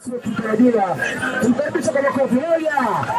tutarajia tumkaribisha kwa makofi moja.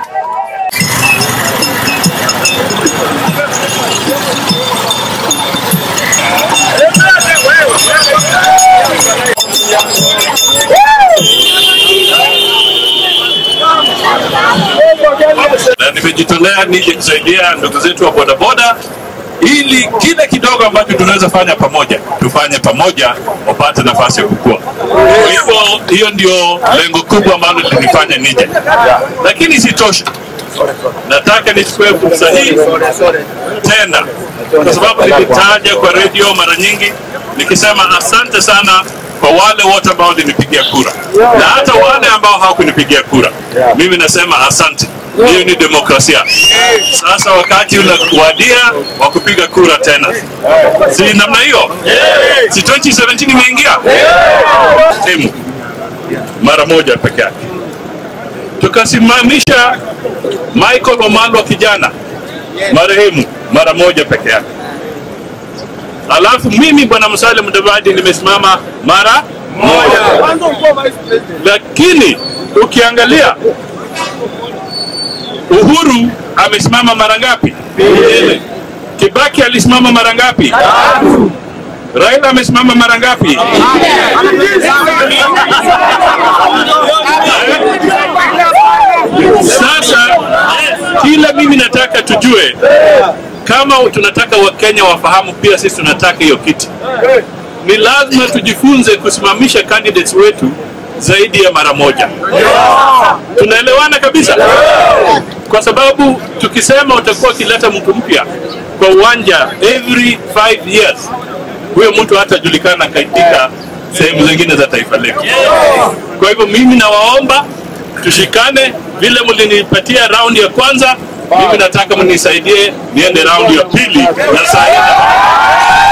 na nimejitolea nije kusaidia ndugu zetu wa bodaboda ili kile kidogo ambacho tunaweza fanya pamoja tufanye pamoja wapate nafasi ya kukua. Kwa hivyo hiyo ndio lengo kubwa ambalo linifanya nije, lakini sitosha. Nataka nichukue fursa hii tena, kwa sababu nilitaja kwa redio mara nyingi nikisema asante sana kwa wale wote ambao walinipigia kura na hata wale ambao hawakunipigia kura. Mimi nasema asante. Hiyo ni demokrasia. Sasa wakati unawadia wa kupiga kura tena, si namna hiyo? Si 2017 imeingia timu mara moja peke yake, tukasimamisha Michael Omalwa kijana marehemu mara moja peke yake. Alafu mimi bwana Musalia Mudavadi nimesimama mara moja, lakini ukiangalia Uhuru amesimama mara ngapi? Mbili. Kibaki alisimama mara ngapi? Raila amesimama mara ngapi? Sasa kila mimi nataka tujue kama tunataka Wakenya wafahamu pia sisi tunataka hiyo kiti, ni lazima tujifunze kusimamisha candidates wetu zaidi ya mara moja. Tunaelewana kabisa, kwa sababu tukisema utakuwa ukileta mtu mpya kwa uwanja every five years, huyo mtu hatajulikana katika sehemu zingine za taifa letu. Kwa hivyo mimi nawaomba tushikane, vile mlinipatia raundi ya kwanza, mimi nataka mnisaidie niende raundi ya pili na saa